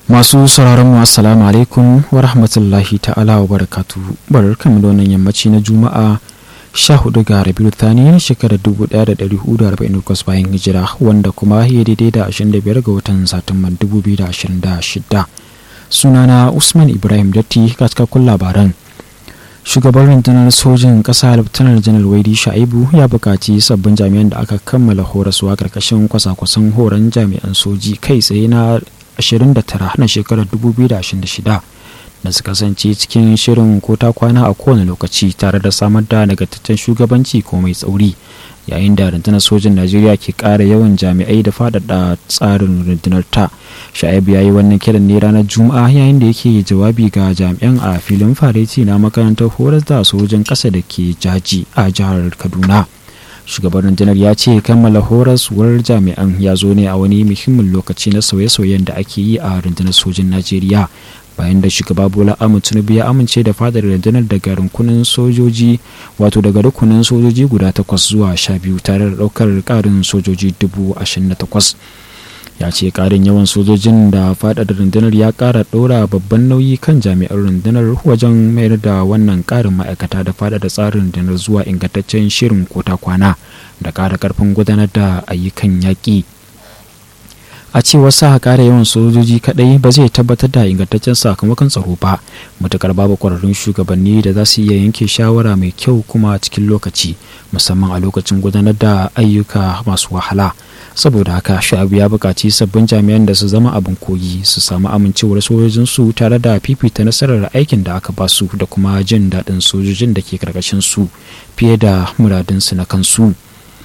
masu sauraron mu assalamu alaikum wa rahmatullahi ta'ala wa barakatu barkan da wannan yammaci na juma'a 14 ga rabiu thani shekarar 1448 bayan hijira wanda kuma ya daidai da 25 ga watan satumban 2026 sunana usman ibrahim datti ga cikakkun labaran shugaban rundunar sojin ƙasa laftanar janar waidi sha'ibu ya buƙaci sabbin jami'an da aka kammala horaswa ƙarƙashin kwasa-kwasan horon jami'an soji kai tsaye na 29 na shekarar 2026 da su kasance cikin shirin ko ta kwana a kowane lokaci tare da samar da nagartaccen shugabanci ko mai tsauri yayin da rundunar sojin najeriya ke ƙara yawan jami'ai da faɗaɗa tsarin rundunar ta sha'ibu ya yi wannan kiran ne ranar juma'a yayin da yake jawabi ga jami'an a filin fareti na makarantar horar da sojin ƙasa da ke jaji a jihar kaduna shugaban rundunar ya ce kammala horaswar jami'an ya zo ne a wani muhimmin lokaci na sauye-sauyen da ake yi a rundunar sojin najeriya bayan da shugaba bola ahmed tinubu ya amince da fadar rundunar daga rukunin sojoji wato daga rukunin sojoji guda takwas zuwa sha biyu tare da daukar karin sojoji dubu ashirin da takwas ya ce karin yawan sojojin da faɗaɗa rundunar ya ƙara ɗora babban nauyi kan jami'an rundunar wajen mayar da wannan ƙarin ma'aikata da faɗaɗa tsarin rundunar zuwa ingantaccen shirin kota kwana da ƙara ƙarfin gudanar da ayyukan yaƙi a cewar sa ƙara yawan sojoji kaɗai ba zai tabbatar da ingantaccen sakamakon tsaro ba matukar babu ƙwararrun shugabanni da za su iya yanke shawara mai kyau kuma cikin lokaci musamman a lokacin gudanar da ayyuka masu wahala saboda haka sha'abu ya buƙaci sabbin jami'an da su zama abin koyi su samu amincewar sojojinsu tare da fifita nasarar aikin da aka ba su da kuma jin daɗin sojojin da ke karkashin su fiye da muradinsu na kansu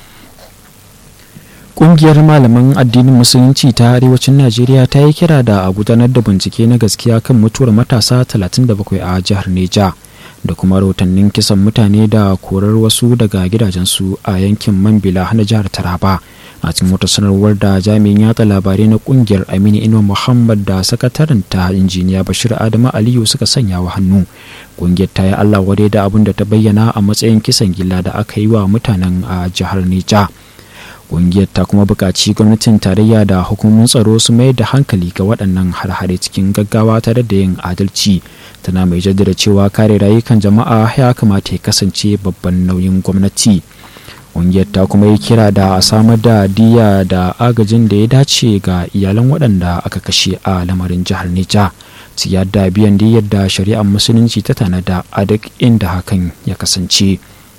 Ƙungiyar malaman addinin musulunci ta arewacin Najeriya ta yi kira da a gudanar da bincike na gaskiya kan mutuwar matasa 37 a jihar Neja. da kuma rahotannin kisan mutane da korar wasu daga gidajensu a yankin mambila na jihar taraba a cikin wata sanarwar da jami'in yatsa labarai na kungiyar aminu inuwa muhammad da sakataren ta injiniya bashir adamu aliyu suka sanya wa hannu kungiyar ta yi allah wadai da abin da ta bayyana a matsayin kisan gilla da aka yi wa mutanen a jihar nija kungiyar ta kuma buƙaci gwamnatin tarayya da hukumomin tsaro su mayar da hankali ga waɗannan har-hare cikin gaggawa tare da yin adalci tana mai jaddada cewa kare rayukan jama'a ya kamata ya kasance babban nauyin gwamnati ƙungiyar ta kuma yi kira da a samar da diya da agajin da ya dace ga iyalan waɗanda aka kashe a lamarin jihar Nija ciyar da biyan diyar da shari'ar musulunci ta tanada a duk inda hakan ya kasance.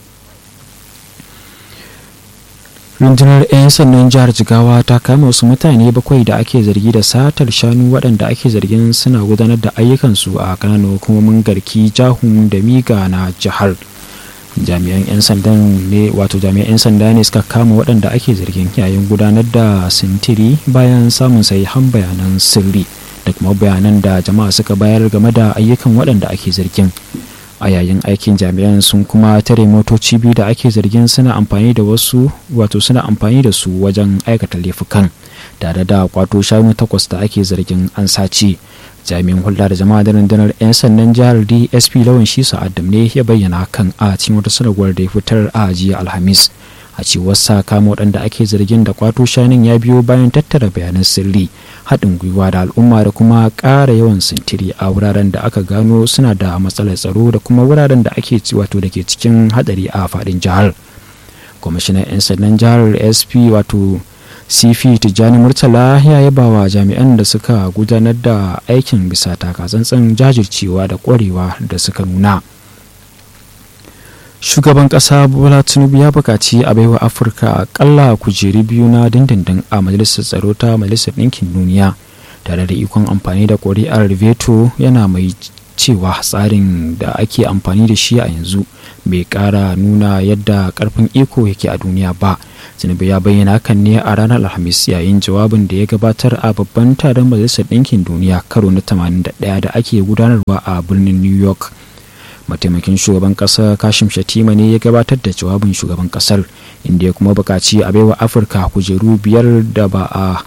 rundunar 'yan sannan jihar jigawa ta kama wasu mutane bakwai da ake zargi da satar shanu waɗanda ake zargin suna gudanar da ayyukansu a kananan hukumomin garki jahun da miga na jihar jami'an 'yan sandan ne wato jami'an 'yan sanda ne suka kama waɗanda ake zargin yayin gudanar da sintiri bayan samun sahihan bayanan sirri da kuma bayanan da jama'a suka bayar game da ayyukan waɗanda ake zargin a yayin aikin jami'an sun kuma tare motoci biyu da ake zargin suna amfani da wasu wato suna amfani da su wajen aikata laifukan tare da kwato shanu takwas da ake zargin an sace jami'in hulɗa da jama'a da rundunar 'yan sandan jihar dsp lawan shi adam ne ya bayyana hakan a cikin wata sanarwar da ya fitar a jiya alhamis a cewar sa kama waɗanda ake zargin da kwato shanun ya biyo bayan tattara bayanan sirri haɗin gwiwa da al'umma da kuma ƙara yawan sintiri a wuraren da aka gano suna da matsalar tsaro da kuma wuraren da ake wato da ke cikin haɗari a faɗin jihar kwamishinan 'yan sandan jihar sp wato cp tijjani murtala ya yaba wa jami'an da suka gudanar da aikin bisa takatsantsan jajircewa da ƙwarewa da suka nuna shugaban kasa bola tinubu ya bukaci a baiwa afirka akalla kujeri biyu na dindindin a majalisar tsaro ta majalisar ɗinkin duniya tare da ikon amfani da ƙuri'ar veto yana mai cewa tsarin da ake amfani da shi a yanzu bai ƙara nuna yadda ƙarfin iko yake a duniya ba tinubu ya bayyana hakan ne a ranar alhamis yayin jawabin da ya gabatar a babban taron majalisar ɗinkin duniya karo na 81 da ake gudanarwa a birnin new york mataimakin shugaban kasa kashim shatima ne ya gabatar da jawabin shugaban kasar inda ya kuma bukaci a baiwa afirka kujeru biyar da ba a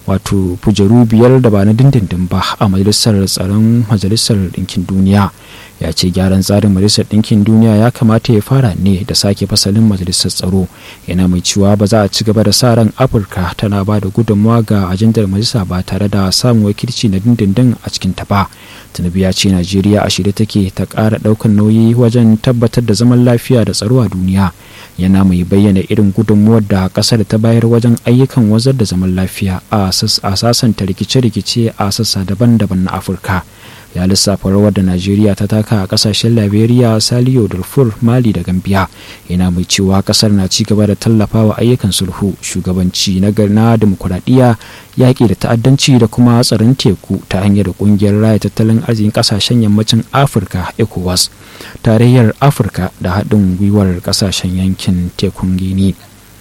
wato kujeru biyar da ba na dindindin ba a majalisar tsaron majalisar ɗinkin duniya ya ce gyaran tsarin majalisar ɗinkin duniya ya kamata ya fara ne da sake fasalin majalisar tsaro yana mai cewa ba za a ci gaba da sa ran afirka tana ba da gudunmawa ga ajandar majalisa ba tare da samun wakilci na dindindin a cikin ta ba tinubu ya ce najeriya a shirye take ta ƙara ɗaukar nauyi wajen tabbatar da zaman lafiya da tsaro a duniya yana mai bayyana irin gudunmuwar da ƙasar ta bayar wajen ayyukan wazar da zaman lafiya a sasanta rikice-rikice a sassa daban-daban na afirka ya lissafa rawar da najeriya ta taka a kasashen liberia saliyo darfur mali da gambia yana mai cewa kasar na ci gaba da tallafawa ayyukan sulhu shugabanci na na demokuraɗiyya yaƙi da ta'addanci da kuma tsaron teku ta hanyar ƙungiyar raya tattalin arzikin kasashen yammacin afirka ecowas tarayyar afirka da haɗin gwiwar kasashen yankin tekun gini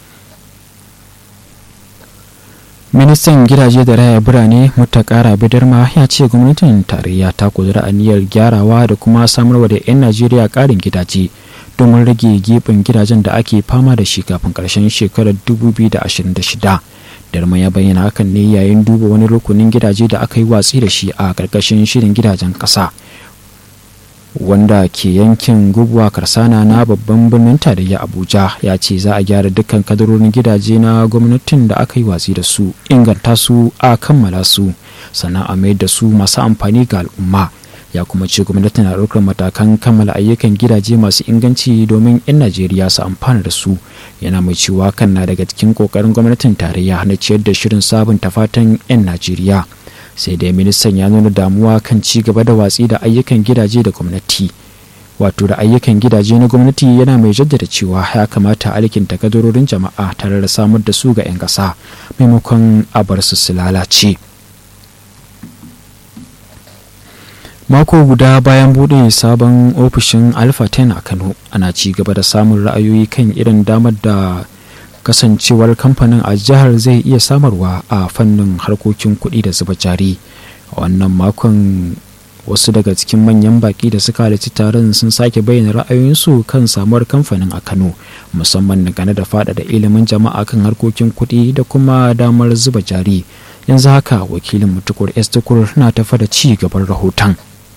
ministan gidaje da raya birane mutakara bidarma ya ce gwamnatin tarayya ta kudura aniyar gyarawa da kuma samarwa da 'yan najeriya karin gidaje domin rage gefen gidajen da ake fama da shi kafin karshen shekarar 2026 darma ya bayyana hakan ne yayin duba wani rukunin gidaje da aka yi watsi da shi a karkashin shirin gidajen ƙasa wanda ke yankin gubuwa karsana na babban birnin tarayya abuja ya ce za a gyara dukkan kadarorin gidaje na gwamnatin da aka yi watsi da su inganta su a kammala su sannan a mayar da su masu amfani ga al'umma ya kuma ce gwamnati na ɗaukar matakan kammala ayyukan gidaje masu inganci domin 'yan najeriya su amfana da su yana mai cewa kan na daga cikin ƙoƙarin gwamnatin tarayya na ciyar da shirin sabunta fatan 'yan najeriya sai dai ministan ya nuna damuwa kan ci gaba da watsi da ayyukan gidaje da gwamnati wato da ayyukan gidaje na gwamnati yana mai jaddada cewa ya kamata alkinta kadarorin jama'a tare da samar da su ga 'yan ƙasa maimakon a bar su su lalace mako guda bayan buɗe sabon ofishin alpha 10 a kano ana ci gaba da samun ra'ayoyi kan irin damar da kasancewar kamfanin a jihar zai iya samarwa a fannin harkokin kuɗi da zuba jari a wannan makon wasu daga cikin manyan baki da suka halarci taron sun sake bayyana ra'ayoyinsu kan samuwar kamfanin a kano musamman dangane da faɗaɗa ilimin jama'a kan harkokin kuɗi da kuma damar zuba jari yanzu haka wakilin mutukur estukur na tafa da ci gaban rahoton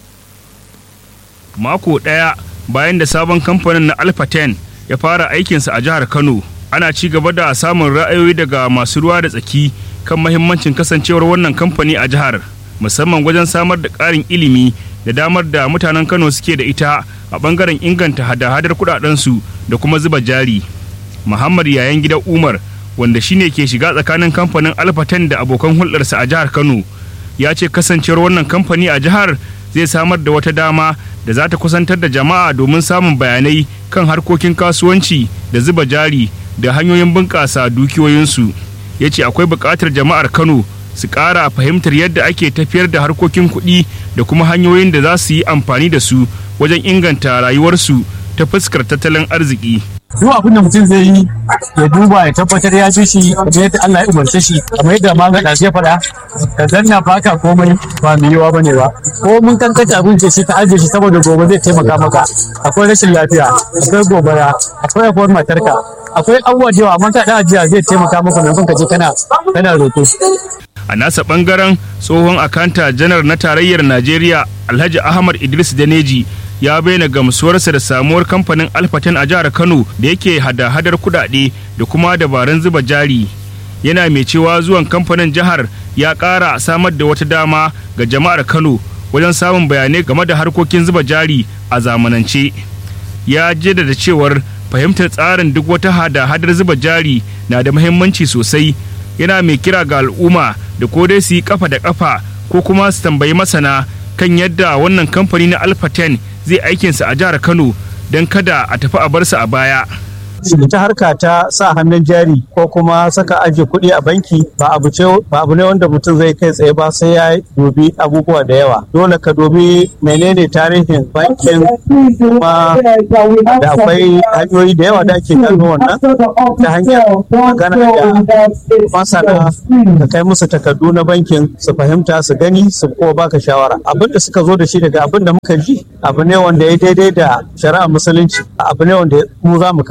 mako ɗaya bayan da sabon kamfanin na alpha 10 ya fara aikinsa a jihar kano ana ci gaba da samun ra'ayoyi daga masu ruwa da tsaki kan mahimmancin kasancewar wannan kamfani a jihar musamman wajen samar da ƙarin ilimi da damar da mutanen kano suke da ita a ɓangaren inganta hada-hadar kuɗaɗensu da kuma zuba jari muhammad yayan gidan umar wanda shine ke shiga tsakanin kamfanin alfatan da abokan hulɗarsa a jihar kano ya ce kasancewar wannan kamfani a jihar zai samar da wata dama da za ta kusantar da jama'a domin samun bayanai kan harkokin kasuwanci da zuba jari da hanyoyin bunƙasa dukiyoyinsu ya ce akwai buƙatar jama'ar kano su ƙara fahimtar yadda ake tafiyar da harkokin kuɗi da kuma hanyoyin da za su yi amfani da su wajen inganta rayuwarsu ta fuskar tattalin arziki duk abin da mutum zai yi ya duba ya tabbatar ya ji shi kamar yadda Allah ya umarce shi kamar yadda ma ga ya faɗa ka zanna baka komai ba mai yiwa bane ba ko mun kankanta abin ce shi ka ajiye shi saboda gobe zai taimaka maka akwai rashin lafiya akwai gobara akwai akwai matarka akwai abubuwa da yawa amma ka da ajiya zai taimaka maka maimakon ka je kana kana roƙo a nasa bangaren tsohon akanta janar na tarayyar najeriya alhaji ahmad idris daneji ya bayyana gamsuwarsa da samuwar kamfanin alfaten a jihar kano da yake hada-hadar kudade da kuma dabarun zuba jari yana mai cewa zuwan kamfanin jihar ya ƙara samar da wata dama ga jama'ar kano wajen samun bayanai game da harkokin zuba jari a zamanance ya jaddada cewar fahimtar tsarin duk wata hada-hadar zuba jari na da muhimmanci sosai yana mai kira ga al'umma da ko dai su yi kafa da kafa ko kuma su tambayi masana kan yadda wannan kamfani na alpha 10 zai aikinsa a jihar kano don kada a tafi a barsa a baya ita harka ta sa hannun jari ko kuma saka ajiye kuɗi a banki ba abu ce ba abu ne wanda mutum zai kai tsaye ba sai ya dubi abubuwa da yawa dole ka dubi menene tarihin bankin kuma da akwai hanyoyi da yawa da ake gano wannan ta hanyar magana da masana ka kai musu takardu na bankin su fahimta su gani su kuma baka shawara abin da suka zo da shi daga abin da muka ji abu ne wanda ya daidai da shari'a musulunci abu ne wanda mu za mu karba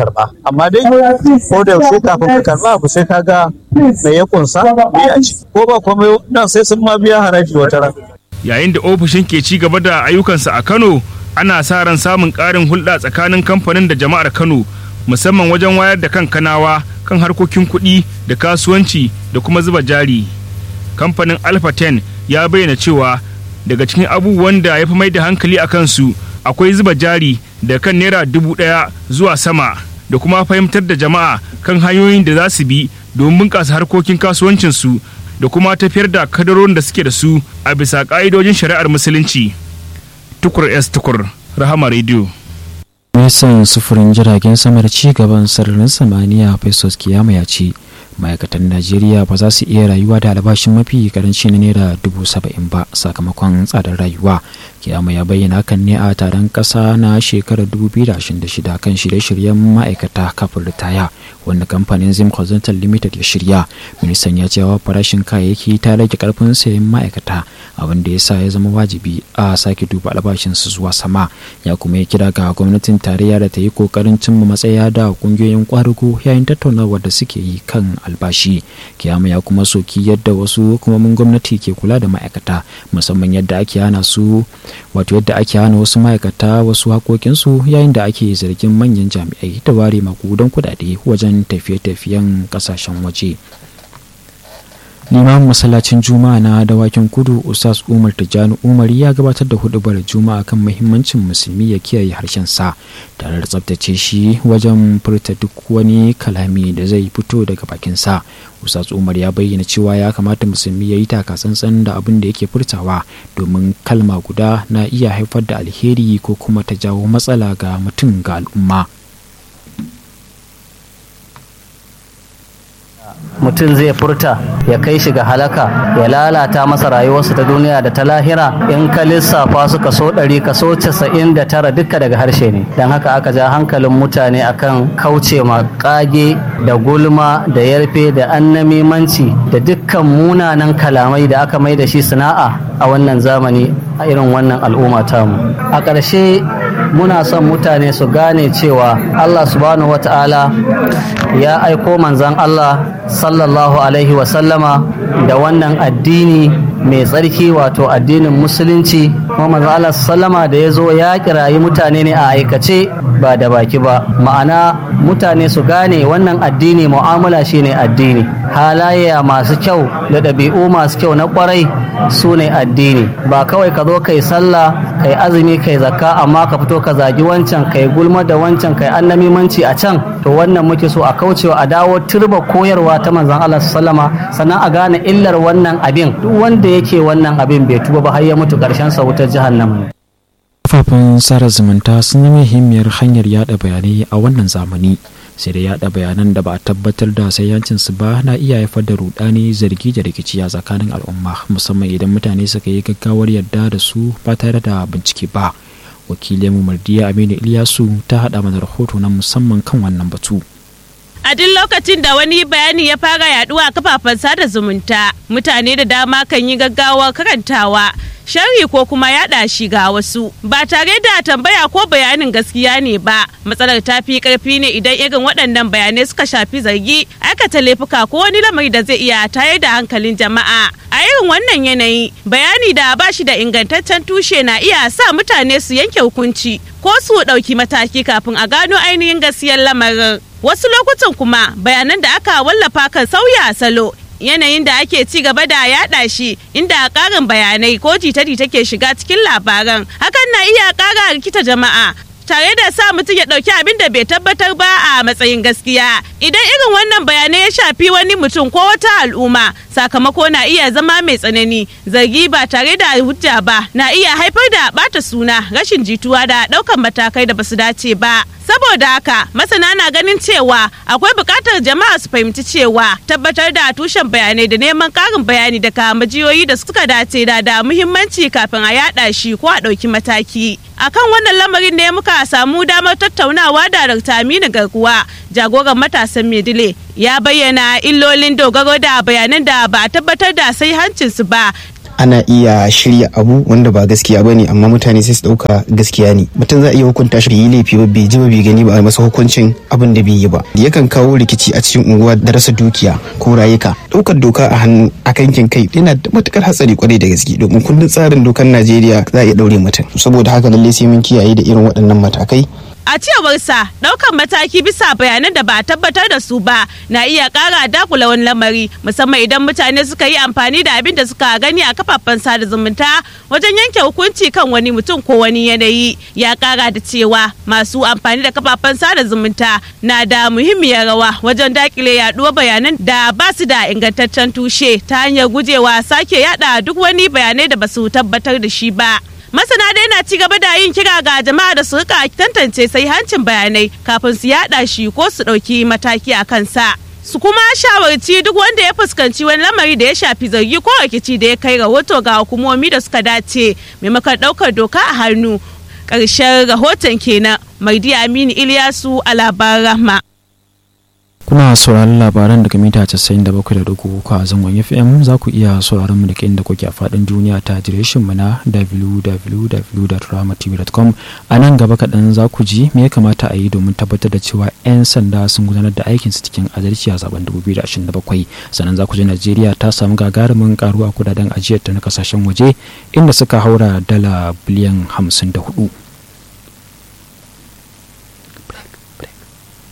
amma dai ko da yaushe kafin ka karba abu sai ka ga me ya kunsa me a ciki ko ba komai nan sai sun ma biya haraji wata ran yayin da ofishin ke ci gaba da ayyukansa a Kano ana sa ran samun ƙarin hulɗa tsakanin kamfanin da jama'ar Kano musamman wajen wayar da kan kanawa kan harkokin kuɗi da kasuwanci da kuma zuba jari kamfanin alpha 10 ya bayyana cewa daga cikin abubuwan da ya fi mai da hankali a kansu akwai zuba jari da kan naira dubu ɗaya zuwa sama da kuma fahimtar da jama'a kan hanyoyin da za su bi domin bunƙasa harkokin kasuwancinsu da kuma tafiyar da kadarorin da suke da su a bisa ƙa'idojin shari'ar musulunci tukur s tukur rahama rediyo Ministan sufurin jiragen sama da ci gaban sararin samaniya Festus Kiyama ya ce ma'aikatan Najeriya ba za su iya rayuwa da albashin mafi karanci na naira dubu saba'in ba sakamakon tsadar rayuwa. Kiyama ya bayyana hakan ne a taron ƙasa na shekarar 2026 kan shirye-shiryen ma'aikata kafin ritaya wanda kamfanin Zim Horizontal Limited ya shirya. Ministan ya cewa farashin kayayyaki ta rage karfin sayan ma'aikata abin da ya sa ya zama wajibi a sake duba albashinsu zuwa sama. Ya kuma ya kira ga gwamnatin tarayya da ta yi kokarin cimma matsaya da kungiyoyin kwarugo yayin tattaunawar da suke yi kan albashi kiyama ya kuma soki yadda wasu hukumomin gwamnati ke kula da ma'aikata musamman yadda ake hana su wato yadda ake hana wasu ma'aikata wasu haƙoƙinsu yayin da ake zargin manyan jami'ai da ware makudan kudade wajen tafiye-tafiyen ƙasashen waje limamin masallacin juma'a na dawakin kudu usas umar tijjani umar ya gabatar da hudubar juma'a kan muhimmancin musulmi ya kiyaye harshen sa tare da tsabtace shi wajen furta duk wani kalami da zai fito daga bakin sa usas umar ya bayyana cewa ya kamata musulmi ya yi takatsantsan da abin da yake furtawa domin kalma guda na iya haifar da alheri ko kuma ta jawo matsala ga mutum ga al'umma mutum zai furta ya kai shi ga halaka ya lalata masa rayuwarsa ta duniya da ta lahira in ka lissafa su kaso ɗari kaso casa'in da tara duka daga harshe ne don haka aka ja hankalin mutane akan kauce ma kage da gulma da yarfe da annamimanci da dukkan munanan kalamai da aka mai da shi sana'a a wannan zamani a irin wannan al'umma tamu a ƙarshe muna son mutane su gane cewa allah subhanahu wata'ala ya aiko manzan allah sallallahu alaihi wasallama da wannan addini mai tsarki wato addinin musulunci kuma manzo Allah sallama da ya zo ya kirayi mutane ne a aikace ba da baki ba ma'ana mutane su gane wannan addini mu'amala shine addini halayya masu kyau da ɗabi'u masu kyau na kwarai su ne addini ba kawai ka zo kai sallah kai azumi kai zakka amma ka fito ka zagi wancan kai gulma da wancan kai annamimanci a can to wannan muke so a kaucewa a dawo turba koyarwa ta manzon Allah sallama sannan a gane illar wannan abin duk wanda yake wannan abin bai tuba ba har ya mutu karshen sa wutar jahannama kafafen sada zumunta sun yi muhimmiyar hanyar yada bayanai a wannan zamani sai da yada bayanan da ba a tabbatar da su ba na iya haifar da rudani zargi da rikici a tsakanin al'umma musamman idan mutane suka yi gaggawar yarda da su ba tare da bincike ba wakilin mardiya aminu iliyasu ta hada mana rahoto na musamman kan wannan batu a duk lokacin da wani bayani ya fara yaduwa a kafafen sada zumunta mutane da dama kan yi gaggawa karantawa sharhi ko kuma yada shi ga wasu ba tare da tambaya ko bayanin gaskiya ne ba matsalar ta fi karfi ne idan irin waɗannan bayanai suka shafi zargi aikata laifuka ko wani lamari da zai iya tayar da hankalin jama'a a irin wannan yanayi bayani da ba shi da ingantaccen tushe na iya sa mutane su yanke hukunci ko su ɗauki mataki kafin a gano ainihin gaskiyar lamarin wasu lokutan kuma bayanan da aka wallafa kan sauya salo yanayin da ake ci gaba da yada shi inda karin bayanai ko jita-jita ke shiga cikin labaran hakan na iya kara rikita jama'a tare da sa mutum ya ɗauki abin da bai tabbatar ba a matsayin gaskiya idan irin wannan bayanai ya shafi wani mutum ko wata al'umma sakamako na iya zama mai tsanani zargi ba tare da hujja ba na iya haifar da bata suna rashin jituwa da ɗaukan matakai da basu dace ba saboda haka masana na ganin cewa akwai buƙatar jama'a su fahimci cewa tabbatar da tushen bayanai da neman ƙarin bayani daga majiyoyi da suka dace da da muhimmanci kafin a yada shi ko a ɗauki mataki akan wannan lamarin ne muka samu damar tattaunawa da Dr. Aminu Garkuwa jagoran matasan Medile ya bayyana illolin dogaro da bayanan da ba a tabbatar da sai hancinsu ba ana iya shirya abu wanda ba gaskiya ba ne amma mutane sai su ɗauka gaskiya ne mutum za a iya hukunta shi bai yi laifi ba bai ji ba bai gani ba a masa hukuncin abin da bai yi ba yakan kawo rikici a cikin unguwa da rasa dukiya ko rayuka ɗaukar doka a hannu a kankin kai yana da matukar hatsari kwarai da gaske domin kundin tsarin dokar najeriya za a iya ɗaure mutum saboda haka lallai sai mun kiyaye da irin waɗannan matakai A cewarsa ɗaukan mataki bisa bayanan da ba a tabbatar da su ba na iya ƙara dakula wani lamari musamman idan mutane suka yi amfani da abin da suka gani a kafafen sada zumunta wajen yanke hukunci kan wani mutum ko wani yanayi ya ƙara da cewa masu amfani da kafafen sada zumunta na da muhimmiyar rawa wajen dakile yaɗuwar bayanan da ba su da ingantaccen tushe ta hanyar gujewa sake yada duk wani bayanai da ba su tabbatar da shi ba. masana dai na ci gaba da yin kira ga jama'a da su rika tantance sai hancin bayanai kafin su yada shi ko su ɗauki mataki a kansa su kuma shawarci duk wanda ya fuskanci wani lamari da ya shafi zargi ko rikici da ya kai rahoto ga hukumomi da suka dace maimakon ɗaukar doka a hannu ƙarshen rahoton kenan maidi aminu iliyasu a labaran rahma kuna sauraron labaran daga mita 97.3 a zangon fm za ku iya sauraron mu da inda kuke a faɗin duniya ta adireshin mu na www.ramatv.com a nan gaba kaɗan za ku ji me ya kamata a yi domin tabbatar da cewa 'yan sanda sun gudanar da aikinsu cikin adalci a zaben 2027 sannan za ku ji najeriya ta samu gagarumin karuwa kudaden ajiyar ta na kasashen waje inda suka haura dala biliyan 54